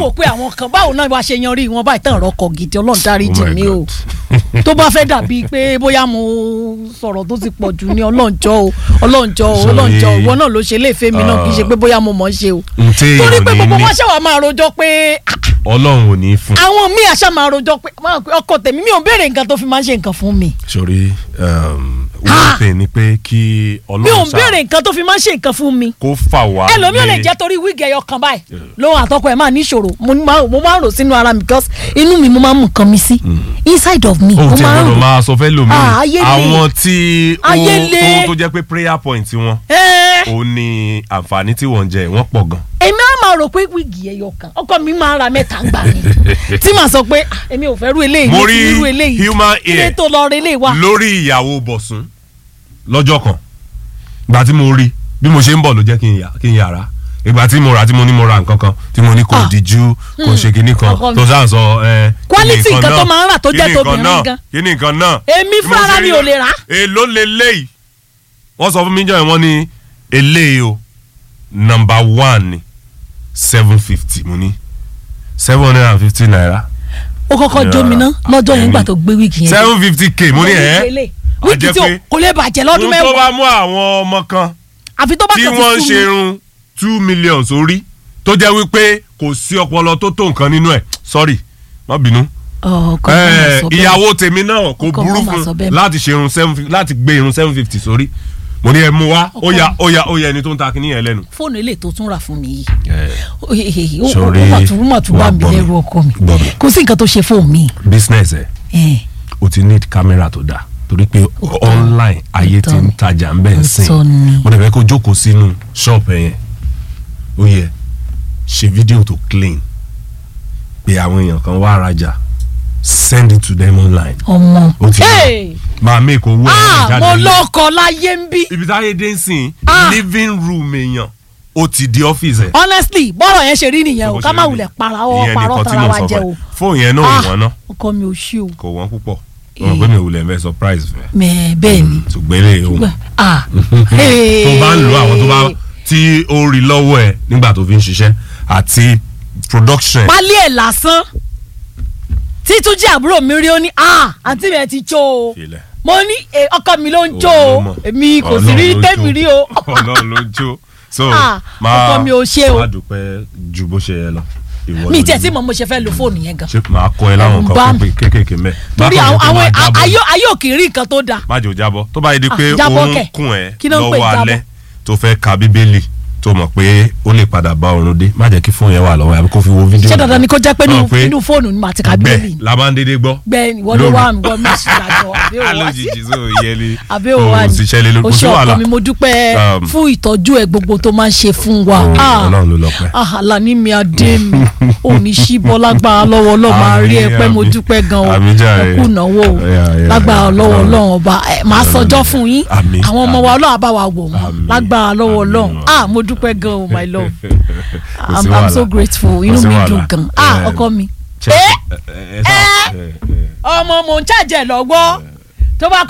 wò pé àwọn kan báwo náà wá ṣe yanrí wọn báyìí tán ọ̀rọ̀ gidi ọlọ́run dárí Oh jì my mí o God. tó bá fẹ́ dàbí pé bóyá mo sọ̀rọ̀ tó ti pọ̀ jù ní ọlọ́njọ́ o ọlọ́njọ́ o Sorry. ọlọ́njọ́ o ìwọ náà ló ṣe léèfé mi náà kì í ṣe pé bóyá mo mọ̀ ọ́ ṣe o n tí torí èèyàn pé ní gbogbo ní wọn ṣe wà máa rojọ́ pé ah, ọlọ́run ò ní fún. àwọn míì àṣà máa rojọ́ pé máa pé ọkọ tèmi mi ò béèrè nǹkan tó fi máa ń ṣe nǹkan fún mi sori um, Ah. one thing ni pé kí mi ò ọlọ́run béèrè nǹkan tó fi máa ń ṣe nǹkan fún mi kó fà wá. ẹlòmíì ò lè lé- jẹ́ torí wíìgì ẹyọ kan báyìí lóhun àtọkọ ẹ̀ máa níṣòro mo ní máa- mo máa ń rò sínú ara mi because inú mi mo máa ń mú nǹkan mi sí inside of me o mo ti máa ń gbọ́dọ̀ rò máa sọ fẹ́ lómi Ah, ayé le. àwọn tí ó Ayé le. tó tó jẹ́ pé prayer point wọn ẹ́ẹ́ ó ní àǹfààní tí wọ́n ń jẹ wọ́n pọ̀ gan. èmi á máa rò pé wíìgì ẹyọ kan ọkọ mi máa ra mẹ́ta ń gbà mí tí màá sọ pé "Ah, èmi ò fẹ́ rú eléyìí Mo mi ti rí rú eléyìí human ilé hair tó lọ rẹ eléyìí wá lórí ìyàwó bọ̀sùn lọ́jọ́ kan ìgbà tí mo rí bí mo ṣe ń bọ̀ ló jẹ́ kí n yà- kí n yàrá ìgbà tí mo rà tí mo ní mo ra nǹkan kan tí mo ní kò Ah. díjú kò ṣe kinní kan Ọkọ mi. tó sáà sọ ẹ. Quality kíni nǹkan tó náà, máa ń rà tó jẹ́ kíni nǹkan tobìnrin náà, gan. kíni nǹkan náà. Èmi Bí mo fúnra ṣe mi rí ò lè rà. èló lè léyìí wọ́n sọ fún mi jọ́ yẹn wọ́n ní eléyìí o number one ni seven fifty mo ní seven hundred and fifty naira ó kọ́kọ́ jó mi ná lọ́jọ́ yẹn Èmi. nígbà tó gbé wíìgì yẹn seven fifty k mo ní ẹ̀ wíìgì á wíìgì jẹ́ tí ò- pé kò lè bàjẹ́ lọ́dún ohun tó mẹ́wàá bá mú àwọn ọmọ kan àfi tó bá tí kàn wọ́n ń ti sú ṣe mi irun two million sórí tó jẹ́ wípé kò sí ọpọlọ tó tó nǹkan nínú ẹ̀ sorry má bínú. ọkọ mi Eh, máa sọ bẹ́ẹ̀. ìyàwó tèmi náà kò Ọkọ burú mi máa sọ fún bẹ́ẹ̀. láti ṣe irun seven fifty láti gbé irun seven fifty sórí mo ní ẹ mú wá ó Ọkọ ya mi. ó ya ó ya ẹni tó ń ta kíní yẹn lẹ́nu. fóònù ilé tó tún rà fún mi yìí ó Sorry, ó mà tún ó mà tún bá wà mi gbọ́ mi, lẹ́rù ọkọ mi gbọ́ mi. kò sí nǹkan tó ṣe fóònù mi business ẹ Eh, o ti need camera tó dáa torí pé Òótọ́. online ayé ti ń Òótọ́. tajà ń bẹ̀ ń sìn Òótọ́ ni. mo dẹ̀ fẹ́ kó jókòó sínú shop ẹ yẹn ó yẹ ṣe fídíò tó clean pé àwọn èèyàn kan wá rajà send it to them online ọmọ ó ti yẹ Hey! máa make owó ẹ̀ ah jáde mo nílẹ̀. lọkọ láyé ń bí ibi táyé dé ń sìn Ah. living room èèyàn ó ti di ọ́fíìsì ẹ̀. honestly bọ́rọ̀ yẹn ṣe rí nìyẹn o Bó ká ṣe má rí wulẹ̀ ni. para ọwọ́ Ìyẹn parọ́ nìkan tí tara mo wa sọ jẹ fún o ẹ. fóònù yẹn náà ò wọ́n náà ọkọ mi ò ṣí o kò wọ́n púpọ̀ ọ̀rọ̀ pé mi ò lè fẹ́ surprise fẹ́ mẹ bẹ́ẹ̀ ni ṣùgbọ́n eléyìí ó ah tó bá ń lo àwọn tó bá tí ó rí lọ́wọ́ ẹ̀ nígbà tó fi ń ṣiṣẹ́ àti production ẹ̀. pálí ẹ̀ lásán títúnjí àbúrò mi rí ó ní ah àǹtí mi ẹ ti jó o Filẹ̀. mo ní eh, ọkọ mi ló ń jó Òun ló o mọ̀. èmi kò sí Ọlọ́run rí ló tẹ́mi jó. rí o Ọlọ́run ló jó so Ah, máa ọkọ mi ò ṣe o. máa dúpẹ́ ju bó ṣe yẹ lọ. Ìwọ mi ló tiẹ̀ ní. tí mo mo ṣe fẹ́ lo fóònù yẹn gan ṣé máa kọ ẹ láwọn Ẹ̀rù ń bá nǹkan mi. pé- kéékèèké mẹ́. torí Bákan àwọn náà àwọn tó máa jábọ́. ayé ayé ò kì í rí nǹkan tó dáa má jò jábọ́ tó bá yẹ di Ah, pé jábọ́ oorun kẹ̀. kùn ẹ́ Kí ló ń pè lọ́wọ́ jábọ́? alẹ́ tó fẹ́ ka bíbélì tó mọ̀ pé ó lè padà bá oorun dé má jẹ́ kí fóònù yẹn wà lọ́wọ́ àbí kó fi wo fídíò. ṣé dandan ni kó jẹ́ pé Mọ̀ nínú- nínú fóònù ni màá ti kà bíbélì gbẹ la máa ń dédé gbọ́. gbẹ ìwọ ló lóru. wà mí wọ́n mi sì dájọ́ àbí òwò wá sí alójijì sọ yẹlé àbí òwò wá o ní sì ṣẹlẹ̀ lórí o kò sí ṣe ọkọ wàhálà. mi mo dúpẹ́ Um, fún ìtọ́jú ẹ̀ gbogbo tó máa ń ṣe fún wa Oh, Ah, Ọlọ́run ló lọ́pẹ́. ah, Àlàní mi adé mi ò ní sí bọ́ lágbára lọ́wọ́ ọlọ́run máa rí ẹ pé mo Àmín, dúpẹ́ gan o àmín jàre. ẹ kú ìnáwó o Yeah, yeah, lágbára yeah. lọ́wọ́ Àmín. ọlọ́run ọba ẹ, màá sọjọ́ fún yín Àmín, àwọn ọmọ wa àmín. ọlọ́run bá wa wò wọ́n Àmín, lágbára lọ́wọ́ àmín, ọlọ́run àmín. ah mo dúpẹ́ gan o my love Kò sí I'm, I'm so wàhálà. grateful Kò inú sí mi wàhálà. dùn gan ah Eh, ọkọ mi Check- Eh? ẹ- ẹ- ẹ sá- ẹ- ẹ- ọmọ mò ń ṣàjẹ́ lọ́wọ́ tó bá